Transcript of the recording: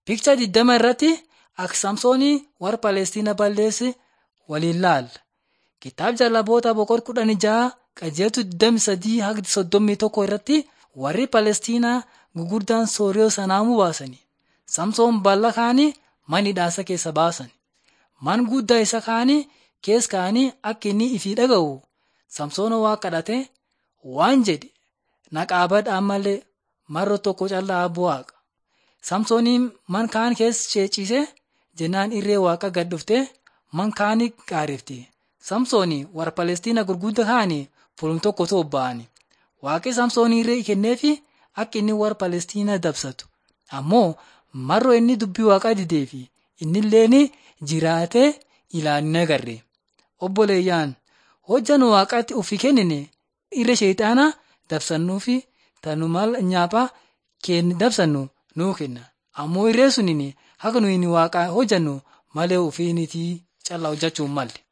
Piikcha 20 irratti akka Samsoonii warra Palestiina balleesse waliin laalla. Kitaaba Jaalaboota boqonnaa kudhanii jaha qajeeltu 23 hanga 31 irratti warri Palestiinaa gurguddaan Sooriyoo sanaamuu baasani. Samsoon bal'a kaanii mana hidhaansa keessa baasan. Man guddaa isa kaanii keessa kaanii akka inni ifii dhaga'u Samsoon waa kadhate waan jedhe na qaabadhaa malee marro tokko callaa abbo waaqa. Samsooniin man kaan keessa ceecise jennaan irree waaqa gad dhufte man kaanii qaarifte. Samsoonii warra Palestiina gurguddaa kaanii fulum tokko tobba'ani. Waaqi Samsoonii irree kenneefi akka inni warra Palestiina dabsatu. Ammoo marroo inni dubbii waaqaa dideefi innilleen jiraatee ilaalin agarre. Obboleeyyaan hojjan waaqaatti ofii kennine irra sheexaanaa dabsannuufi tanumal nyaaphaa kenni dabsannu nuu kenna. Ammoo irree suniin akka nuyi waaqa hojjannu malee ofiinitii callaa hojjechuu hin malle.